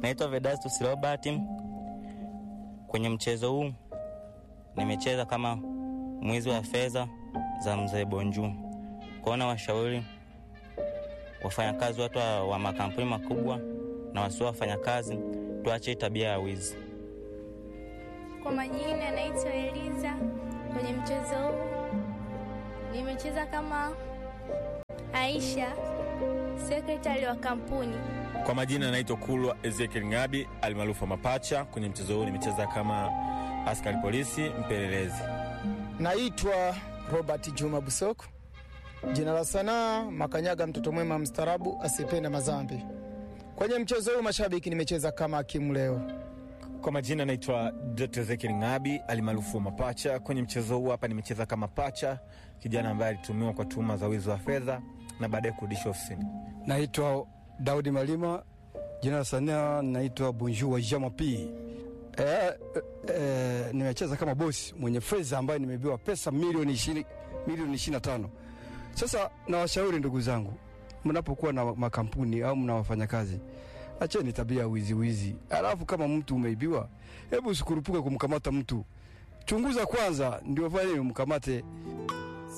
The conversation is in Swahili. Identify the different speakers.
Speaker 1: Naitwa Vedastus Robert. Kwenye mchezo huu nimecheza kama mwizi wa fedha za mzee Bonju. Kwaona washauri wafanyakazi, watu wa, wa makampuni makubwa na wasio wafanyakazi, tuache tabia ya wizi.
Speaker 2: Kwa majina naitwa Eliza. Kwenye mchezo huu nimecheza kama Aisha, sekretari wa kampuni.
Speaker 3: Kwa majina naitwa Kulwa Ezekiel Ngabi almaarufu Mapacha. Kwenye mchezo huu nimecheza kama askari polisi mpelelezi.
Speaker 4: Naitwa Robert Juma Busoko, jina la sanaa Makanyaga, mtoto mwema mstarabu asiyependa mazambi. Kwenye mchezo huu mashabiki, nimecheza kama hakimu leo.
Speaker 3: Kwa majina naitwa Dr. Ezekiel Ngabi almaarufu Mapacha. Kwenye mchezo huu hapa nimecheza kama pacha, kijana ambaye alitumiwa kwa tuhuma za wizi wa fedha na baadaye kurudishwa ofisini.
Speaker 5: Naitwa Daudi Malima, jina la sanaa naitwa Bonjour wa Jama P. E, e, nimecheza kama bosi mwenye fedha ambaye nimebiwa pesa milioni ishirini milioni ishirini na tano. Sasa nawashauri ndugu zangu, mnapokuwa na makampuni au mna wafanyakazi, acheni tabia ya wizi wizi. Alafu kama mtu umeibiwa, hebu usikurupuke kumkamata mtu, chunguza kwanza ndio fanye umkamate.